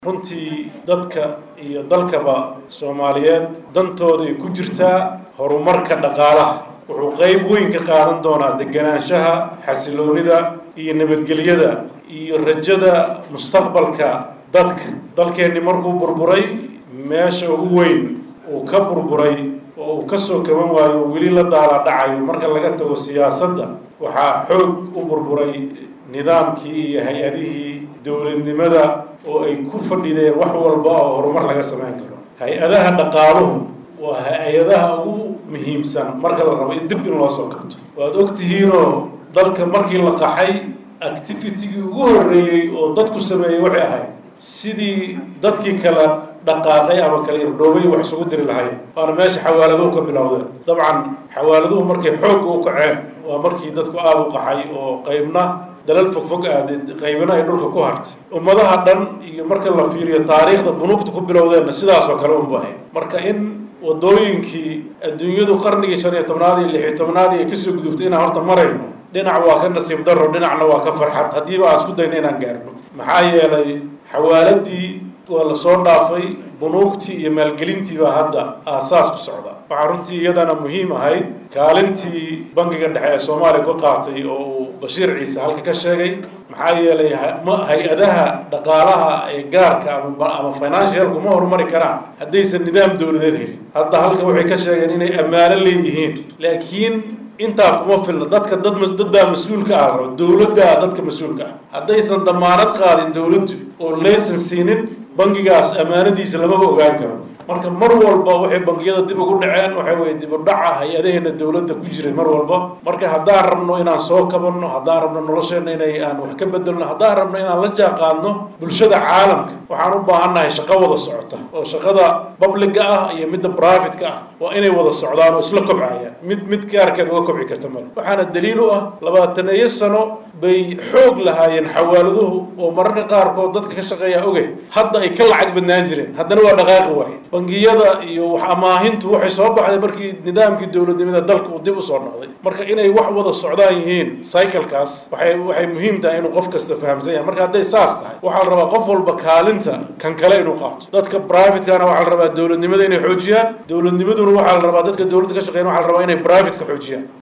runtii dadka iyo dalkaba soomaaliyeed dantooda ay ku jirtaa horumarka dhaqaalaha wuxuu qayb weyn ka qaadan doonaa deganaanshaha xasiloonida iyo nabadgelyada iyo rajada mustaqbalka dadka dalkeenni markuu burburay meesha ugu weyn uu ka burburay oo uu ka soo kaban waayo weli la daala dhacayo marka laga tago siyaasadda waxaa xoog u burburay nidaamkii iyo hay-adihii dowladnimada oo ay ku fadhideen wax walba oo horumar laga samayn karo hay-adaha dhaqaaluhu waa hay-adaha ugu muhiimsan marka la rabo in dib in loo soo kabto waad og tihiinoo dalka markii la qaxay activitigii ugu horreeyey oo dadku sameeyey waxay ahayd sidii dadkii kale dhaqaaqay ama kale irdhoobay wax isugu diri lahayd waana meesha xawaaladuhu ka bilowdeen dabcan xawaaladuhu markay xoogga u kaceen waa markii dadku aada u qaxay oo qaybna dalal fogfog aadee qaybina ay dhulka ku hartay ummadaha dhan iyo marka la fiiriyo taariikhda bunuugta ku bilowdeenna sidaasoo kale unbu ahayd marka in waddooyinkii adduunyadu qarnigii shan iyo tobnaad iyo lix iyo tobnaad ay kasoo gudubtay inaan horta marayno dhinac waa ka nasiib darro dhinacna waa ka farxad haddiiba aan isku dayna inaan gaarno maxaa yeelay xawaaladii waa la soo dhaafay bunuugtii iyo maalgelintii baa hadda aasaas ku socda waxaa runtii iyadana muhiim ahayd kaalintii bangiga dhexe ee soomaaliya ku qaatay oo uu bashiir ciise halka ka sheegay maxaa yeelay hay-adaha dhaqaalaha ee gaarka ama ama financialku ma horumari karaan haddaysan nidaam dowladeed helin hadda halka waxay ka sheegeen inay ammaano leeyihiin laakiin intaa kuma filna dadka dad dad baa mas-uulka ah raba dowladdaa dadka mas-uulka ah haddaysan damaanad qaadin dowladdu oo laysan siinin bangigaas ammaanadiisa lamaba ogaan karo marka mar walba waxay bangiyada dib ugu dhaceen waxa weye dib u dhaca hay-adaheena dowladda ku jiray mar walba marka haddaan rabno inaan soo kabanno haddaan rabno nolosheenna inay aan wax ka bedelno haddaan rabno inaan la jaaqaadno bulshada caalamka waxaan u baahannahay shaqo wada socota oo shaqada babliga ah iyo midda brivatka ah waa inay wada socdaan oo isla kobcayaan mid mid gaarkeed uga kobci karta male waxaana daliil u ah labaataneeyo sano bay xoog lahaayeen xawaaladuhu oo mararka qaarkood dadka ka shaqeeya oge hadda ay ka lacag badnaan jireen haddana waa dhaqaaqi waaye bangiyada iyo wax amaahintu waxay soo baxday markii nidaamkii dowladnimada dalka uu dib usoo noqday marka inay wax wada socdaan yihiin cyclekaas waxay waxay muhiim tahay inuu qof kasta fahamsan yahay marka hadday saas tahay waxaa la rabaa qof walba kaalinta kan kale inuu qaato dadka privatekana waxaa la rabaa dowladnimada inay xoojiyaan dowladnimaduna waxaa la rabaa dadka dowladda ka shaqeyn waxaa la rabaa inay privateka xoojiyaan